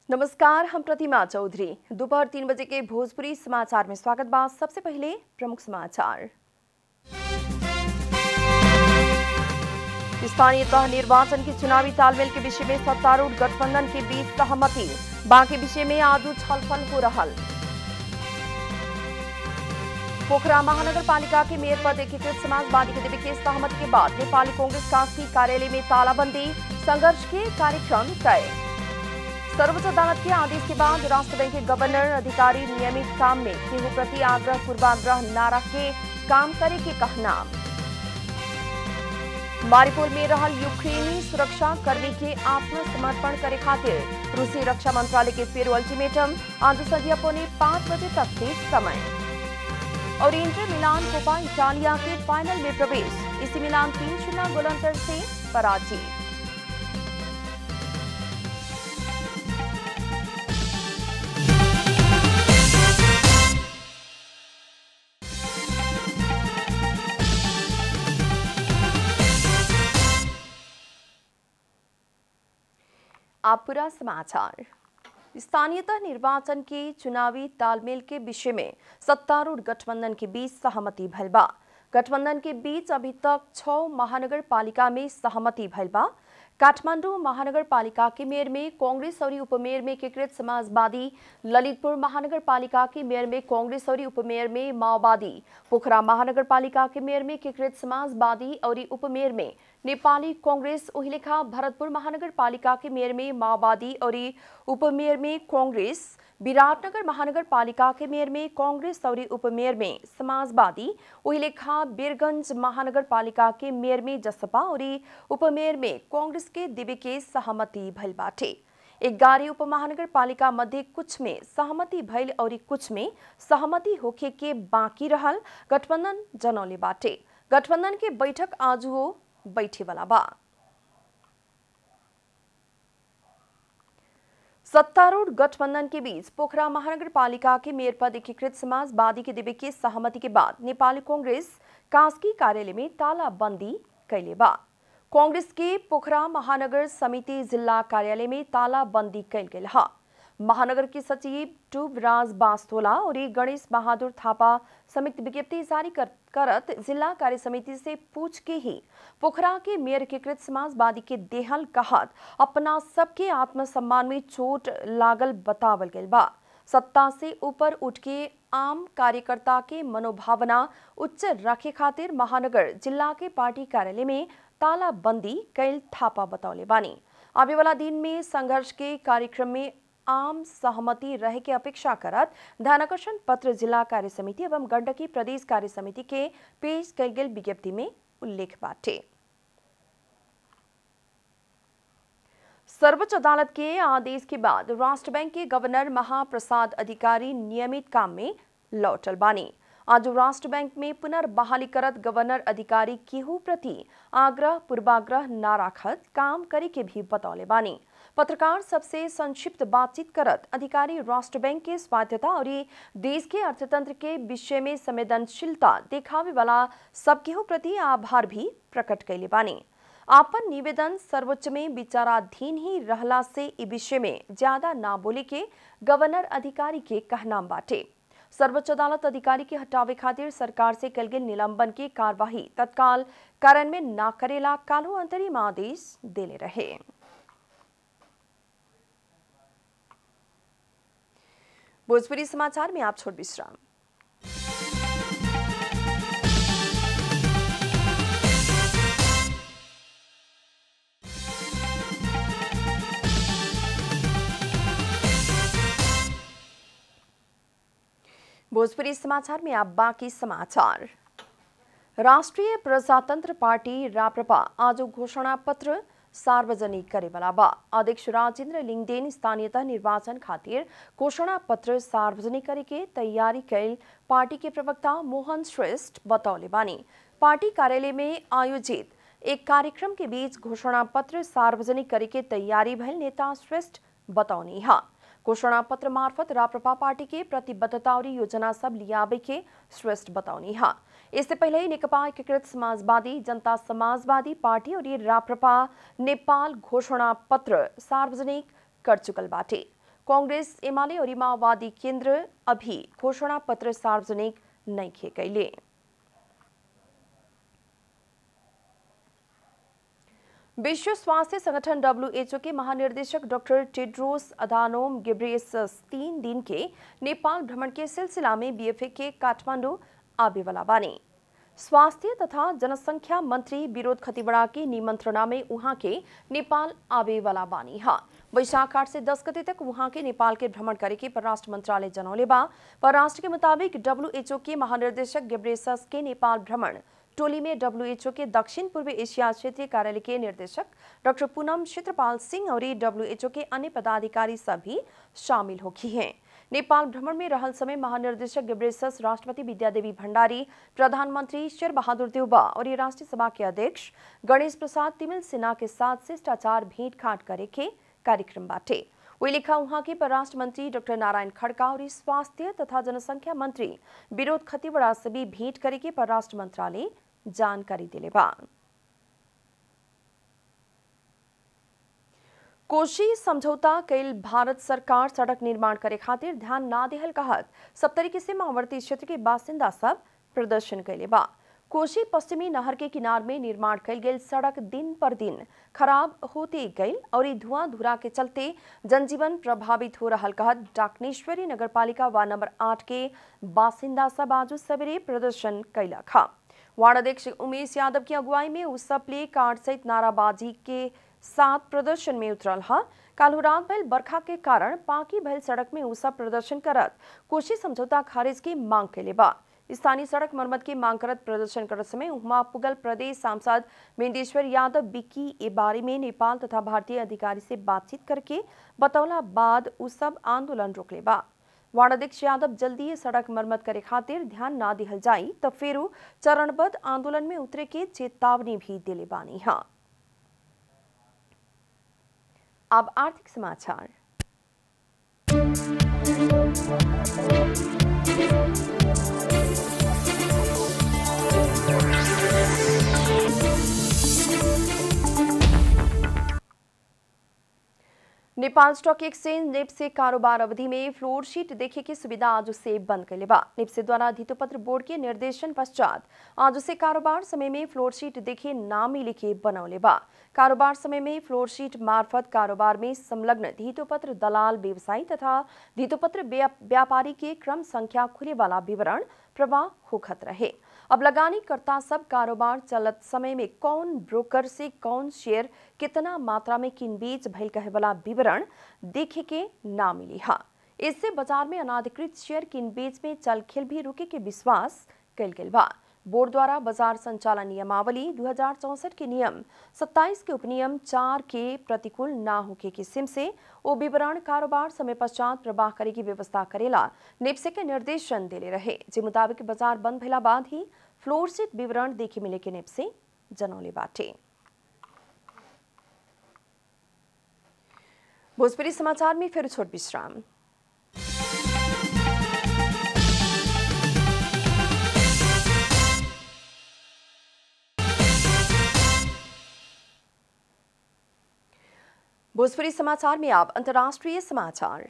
नमस्कार हम प्रतिमा चौधरी दोपहर तीन बजे के भोजपुरी समाचार में स्वागत बा सबसे पहले प्रमुख समाचार स्थानीय तह निर्वाचन के चुनावी तालमेल के विषय में सत्तारूढ़ गठबंधन के बीच सहमति बाकी विषय में आजू छलफल हो रहल पोखरा महानगर पालिका के मेयर पद एकीकृत समाजवादी के देवे के सहमति के बाद नेपाली कांग्रेस कास्की कार्यालय में तालाबंदी संघर्ष के कार्यक्रम तय सर्वोच्च अदालत के आदेश के बाद राष्ट्र बैंक के गवर्नर अधिकारी नियमित काम में केहू प्रति आग्रह पूर्वाग्रह न रख के काम करे के कहना मारिपोल में रहल यूक्रेनी सुरक्षा कर्मी के आत्मसमर्पण करे खातिर रूसी रक्षा मंत्रालय के फिर अल्टीमेटम आज संध्या पौने पांच बजे तक के समय और इंटर मिलान कोपा इटालिया के फाइनल में प्रवेश इसी मिलान तीन शून्य गोलंतर से पराजित आप पूरा समाचार स्थानीयतः निर्वाचन के चुनावी तालमेल के विषय में सत्तारूढ़ गठबंधन के बीच सहमति भइल बा गठबंधन के बीच अभी तक छह महानगर पालिका में सहमति भइल बा काठमांडू महानगर पालिका के मेयर में कांग्रेस और उपमेयर में एकीकृत समाजवादी ललितपुर महानगर पालिका के मेयर में कांग्रेस और उपमेयर में माओवादी पोखरा महानगर पालिका के मेयर में एकीकृत समाजवादी और उपमेयर में नेपाली कांग्रेस उहिलेखा भरतपुर महानगर पालिका के मेयर में माओवादी और उपमेयर में कांग्रेस विराटनगर महानगर पालिका के मेयर में कांग्रेस और उपमेयर में समाजवादी उहिलेखा बीरगंज महानगर पालिका के मेयर में जसपा और उपमेयर में कांग्रेस के दिव्य के सहमति भइल बाटे ग्यारह उप महानगर पालिका मध्य कुछ में सहमति भइल और कुछ में सहमति होखे के बाकी रहल गठबंधन जनौले बाटे गठबंधन के बैठक आज वो बैठे वाला बा सत्तारूढ़ गठबंधन के बीच पोखरा महानगर पालिका के मेयर पद एकीकृत समाजवादी के दिव्य के सहमति के बाद नेपाली कांग्रेस कास्की कार्यालय में तालाबंदी कैले बा कांग्रेस के पोखरा महानगर समिति जिला कार्यालय में तालाबंदी कैल गेल हा महानगर के सचिव टूब राज बास्तोला और गणेश बहादुर थापा संयुक्त विज्ञप्ति जारी कर, करत जिला कार्य समिति से पूछ के ही पोखरा के मेयर एकीकृत समाजवादी के देहल कहत अपना सबके आत्मसम्मान में चोट लागल बतावल गल बा सत्ता से ऊपर उठ के आम कार्यकर्ता के मनोभावना उच्च रखे खातिर महानगर जिला के पार्टी कार्यालय में तालाबंदी कैल थापा बतौले बानी आवे वाला दिन में संघर्ष के कार्यक्रम में आम सहमति रहे के अपेक्षा करत ध्यानाकर्षण पत्र जिला कार्य समिति एवं गंडकी प्रदेश कार्य समिति के पेश कल गेल विज्ञप्ति में उल्लेख बाटे सर्वोच्च अदालत के आदेश के बाद राष्ट्र बैंक के गवर्नर महाप्रसाद अधिकारी नियमित काम में लौटल बानी आज राष्ट्र बैंक में पुनर्बहाली करत गवर्नर अधिकारी केहू प्रति आग्रह पूर्वाग्रह न राखत काम करे के भी बतौले बानी पत्रकार सबसे संक्षिप्त बातचीत करत अधिकारी राष्ट्र बैंक के स्वायत्तता और देश के अर्थतंत्र के विषय में संवेदनशीलता देखावे वाला सब केहू प्रति आभार भी प्रकट कैले बानी आपन निवेदन सर्वोच्च में विचाराधीन ही रहला से इ विषय में ज्यादा ना बोले के गवर्नर अधिकारी के कहना बाटे सर्वोच्च अदालत अधिकारी के हटावे खातिर सरकार से कल गेल निलंबन की कार्यवाही तत्काल कारण में ना करेला कालो अंतरिम आदेश देले रहे भोजपुरी समाचार में आप छोट विश्राम भोजपुरी समाचार में आप बाकी समाचार राष्ट्रीय प्रजातंत्र पार्टी राप्रपा आज घोषणा पत्र सार्वजनिक करेवाला बा अध्यक्ष राजेंद्र लिंगदेन स्थानीयतः निर्वाचन खातिर घोषणा पत्र सार्वजनिक करे के तैयारी कैल पार्टी के प्रवक्ता मोहन श्रेष्ठ बतौले बानी पार्टी कार्यालय में आयोजित एक कार्यक्रम के बीच घोषणा पत्र सार्वजनिक करे के तैयारी भइल नेता श्रेष्ठ बतौनी हा घोषणा पत्र मार्फत राप्रपा पार्टी के प्रतिबद्धता और योजना सब लियाबे के श्रेष्ठ बतौनी हा इससे पहले ही नेकपा एकीकृत समाजवादी जनता समाजवादी पार्टी और राप्रपा नेपाल घोषणा पत्र सार्वजनिक कर चुकल बाटे कांग्रेस एमाले और माओवादी केंद्र अभी घोषणा पत्र सार्वजनिक नहीं किए गए विश्व स्वास्थ्य संगठन डब्ल्यूएचओ के महानिर्देशक डॉक्टर टेड्रोस अधानोम गिब्रेसस तीन दिन के नेपाल भ्रमण के सिलसिला में बीएफए के काठमांडू आबे वाला बानी स्वास्थ्य तथा जनसंख्या मंत्री विरोध खतिवड़ा के निमंत्रणा में वहां के नेपाल आबे वाला बानी हा वैशाख आठ से दस गते तक वहां के नेपाल के भ्रमण करे के परराष्ट्र मंत्रालय जनौले बा परराष्ट्र के मुताबिक डब्ल्यूएचओ के महानिर्देशक गेब्रेसस के नेपाल भ्रमण टोली में डब्ल्यूएचओ के दक्षिण पूर्व एशिया क्षेत्रीय कार्यालय के निर्देशक डॉक्टर पूनम क्षेत्रपाल सिंह और डब्ल्यूएचओ के अन्य पदाधिकारी सभी शामिल होगी हैं नेपाल भ्रमण में रहल समय महानिर्देशक गेब्रेसस राष्ट्रपति विद्यादेवी भंडारी प्रधानमंत्री शेर बहादुर देउबा और राष्ट्रीय सभा के अध्यक्ष गणेश प्रसाद तिमिल सिन्हा के साथ शिष्टाचार भेंटघाट करे के कार्यक्रम बाटे वही लिखा वहां के परराष्ट्र मंत्री डॉक्टर नारायण खड़का और स्वास्थ्य तथा जनसंख्या मंत्री विरोध खतिवड़ा से भी भेंट करे के परराष्ट्र मंत्रालय जानकारी दिले बा कोशी समझौता कैल भारत सरकार सड़क निर्माण करे खातिर ध्यान ना देहल कहत सप्तरी सीमावर्ती क्षेत्र के बासिंदा सब प्रदर्शन कैले बा कोशी पश्चिमी नहर के किनार में निर्माण कैल गेल सड़क दिन पर दिन खराब होते गई और धुआं धुरा के चलते जनजीवन प्रभावित हो रहा कहत डाकनेश्वरी नगरपालिका वार्ड नंबर आठ के बासिंदा सब आज सवेरे प्रदर्शन कैला खा वार्ड अध्यक्ष उमेश यादव की अगुवाई में उस सब प्ले कार्ड सहित नाराबाजी के साथ प्रदर्शन में उतरल हा कालू रात भइल बरखा के कारण पाकी भइल सड़क में उसब प्रदर्शन करत कोशी समझौता खारिज की मांग कैले बा स्थानीय सड़क मरम्मत की मांग करत प्रदर्शन करत समय उहमा पुगल प्रदेश सांसद मेंदेश्वर यादव बिक्की ए बारे में नेपाल तथा भारतीय अधिकारी से बातचीत करके बतौला बाद उ सब आंदोलन रोकले बा वार्ड अध्यक्ष यादव जल्दी ये सड़क मरम्मत करे खातिर ध्यान ना दिहल जाई तब फेरू चरणबद्ध आंदोलन में उतरे के चेतावनी भी दिले बानी हाँ अब आर्थिक समाचार नेपाल स्टॉक एक्सचेंज निप से कारोबार अवधि में फ्लोर शीट देखे की सुविधा आज से बंद कर लेबा निप से द्वारा धितोपत्र बोर्ड के निर्देशन पश्चात आज से कारोबार समय में फ्लोर शीट देखे ना मिले के बनौले बा कारोबार समय में फ्लोर शीट मार्फत कारोबार में संलग्न धितोपत्र दलाल व्यवसायी तथा धितोपत्र व्यापारी के क्रम संख्या खुले वाला विवरण प्रवाह होखत रहे अब लगानी करता सब कारोबार चलत समय में कौन ब्रोकर से कौन शेयर कितना मात्रा में किन बीच भइल कहे वाला विवरण देखे के ना मिली हा इससे बाजार में अनाधिकृत शेयर किन बीच में चल खेल भी रुके के विश्वास कल गेल बा बोर्ड द्वारा बाजार संचालन नियमावली दो के नियम 27 के उपनियम चार के प्रतिकूल ना होके किस्म से वो विवरण कारोबार समय पश्चात प्रवाह करे की व्यवस्था करेला निप्से के निर्देशन दिले रहे जे मुताबिक बाजार बंद भेला बाद ही फ्लोर सीट विवरण देखे मिले के निप्से जनौले बाटे भोजपुरी समाचार में फिर छोट विश्राम भोजपुरी समाचार में आप अंतर्राष्ट्रीय समाचार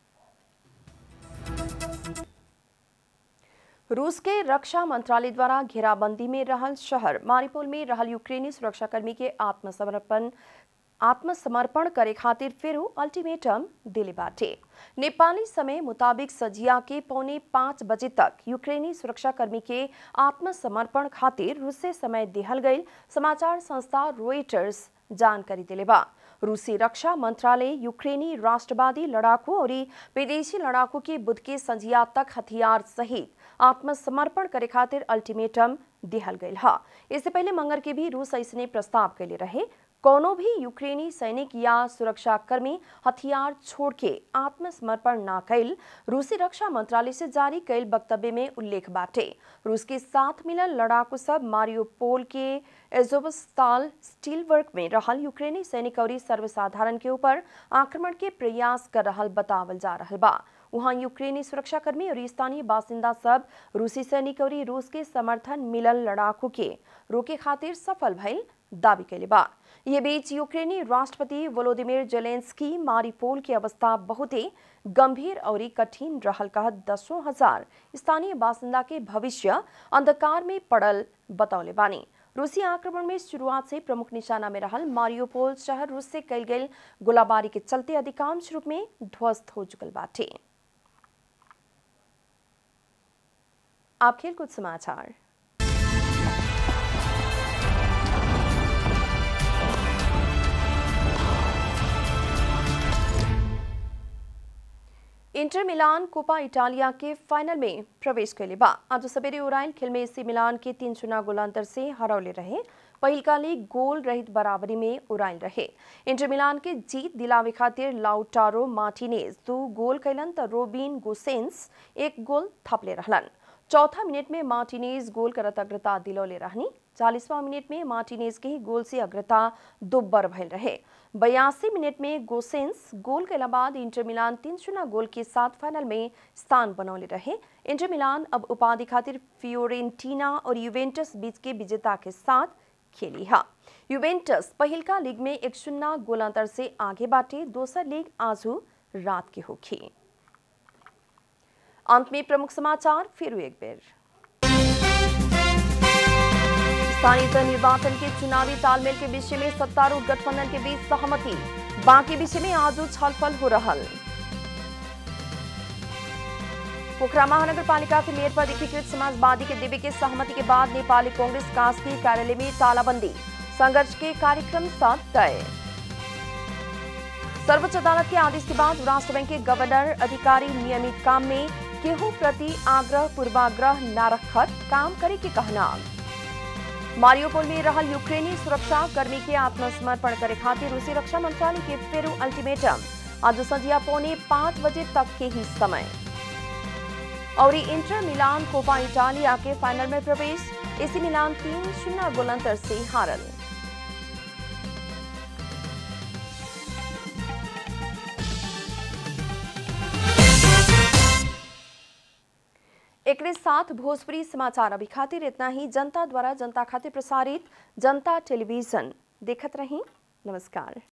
रूस के रक्षा मंत्रालय द्वारा घेराबंदी में रहल शहर मारिपोल में रहल यूक्रेनी सुरक्षाकर्मी के आत्मसमर्पण आत्मसमर्पण करे खातिर फिर अल्टीमेटम दिले बाटे नेपाली समय मुताबिक सजिया के पौने पाँच बजे तक यूक्रेनी सुरक्षाकर्मी के आत्मसमर्पण खातिर रूस से समय दिहल गई समाचार संस्था रोइटर्स जानकारी दिले बा रूसी रक्षा मंत्रालय यूक्रेनी राष्ट्रवादी लड़ाकू और विदेशी लड़ाकू के बुध के संझिया तक हथियार सहित आत्मसमर्पण करे खातिर अल्टीमेटम दिहल गई हा इससे पहले मंगर के भी रूस ऐसने प्रस्ताव कैले रहे कोनो भी यूक्रेनी सैनिक या सुरक्षाकर्मी हथियार छोड़ के आत्मसमर्पण ना कैल रूसी रक्षा मंत्रालय से जारी कैल वक्तव्य में उल्लेख बाटे रूस के साथ मिलल लड़ाकू सब मारियोपोल के एजोबस्ताल स्टील वर्क में रहल यूक्रेनी सैनिक और सर्वसाधारण के ऊपर आक्रमण के प्रयास कर रहल बतावल जा रहल बा वहां यूक्रेनी सुरक्षाकर्मी और स्थानीय बासिंदा सब रूसी सैनिक और रूस के समर्थन मिलल लड़ाकू के रोके खातिर सफल भइल दावी कैले बा ये बीच यूक्रेनी राष्ट्रपति वोलोदिमिर जेलेंस्की मारिपोल की अवस्था बहुत ही गंभीर और कठिन रहल कह दसों हजार स्थानीय बासिंदा के भविष्य अंधकार में पड़ल बतौले बानी रूसी आक्रमण में शुरुआत से प्रमुख निशाना में रहल मारियोपोल शहर रूस से कैल गई गोलाबारी के चलते अधिकांश रूप में ध्वस्त हो चुकल बाटे आप खेल कुछ समाचार इंटर मिलान कोपा इटालिया के फाइनल में प्रवेश कैले बा आज सवेरे उराइल खेल में एसी मिलान के तीन चुना गोल अंतर से हरौले रहे पहिलका लीग गोल रहित बराबरी में उराइल रहे इंटर मिलान के जीत दिलावे खातिर लाउटारो मार्टिनेज दू गोल कैलन त रोबिन गोसेंस एक गोल थपले रहलन चौथा मिनट में मार्टिनेज गोल करत अग्रता दिलौले रहनी चालीसवां मिनट में मार्टिनेज के ही गोल से अग्रता दुब्बर भयल रहे बयासी मिनट में गोसेंस गोल के बाद इंटर मिलान तीन शून्य गोल के साथ फाइनल में स्थान बनौले रहे इंटर मिलान अब उपाधि खातिर फियोरेंटीना और यूवेंटस बीच के विजेता के साथ खेली हा यूवेंटस पहिलका लीग में एक शून्य गोल अंतर से आगे बाटे दोसर लीग आजू रात के होखी अंत में प्रमुख समाचार फिर एक बेर स्थानीय निर्वाचन के चुनावी तालमेल के विषय में सत्तारूढ़ गठबंधन के बीच सहमति बाकी विषय में आज छलफल हो रहा पोखरा महानगर पालिका के मेयर पर एकीकृत समाजवादी के दिव्य के सहमति के बाद नेपाली कांग्रेस कास्की कार्यालय में तालाबंदी संघर्ष के कार्यक्रम साथ तय सर्वोच्च अदालत के आदेश के बाद राष्ट्र बैंक के गवर्नर अधिकारी नियमित काम में केहू प्रति आग्रह पूर्वाग्रह न रखत काम करे के कहना मारियोपोल में रहल यूक्रेनी सुरक्षा कर्मी के आत्मसमर्पण करे खातिर रूसी रक्षा मंत्रालय के फेरू अल्टीमेटम आज संध्या पौने पांच बजे तक के ही समय और इंटर मिलान कोपा इटालिया के फाइनल में प्रवेश एसी मिलान तीन शून्य गोल अंतर से हारल एक साथ भोजपुरी समाचार अभी खातिर इतना ही जनता द्वारा जनता खातिर प्रसारित जनता टेलीविजन देखत रही नमस्कार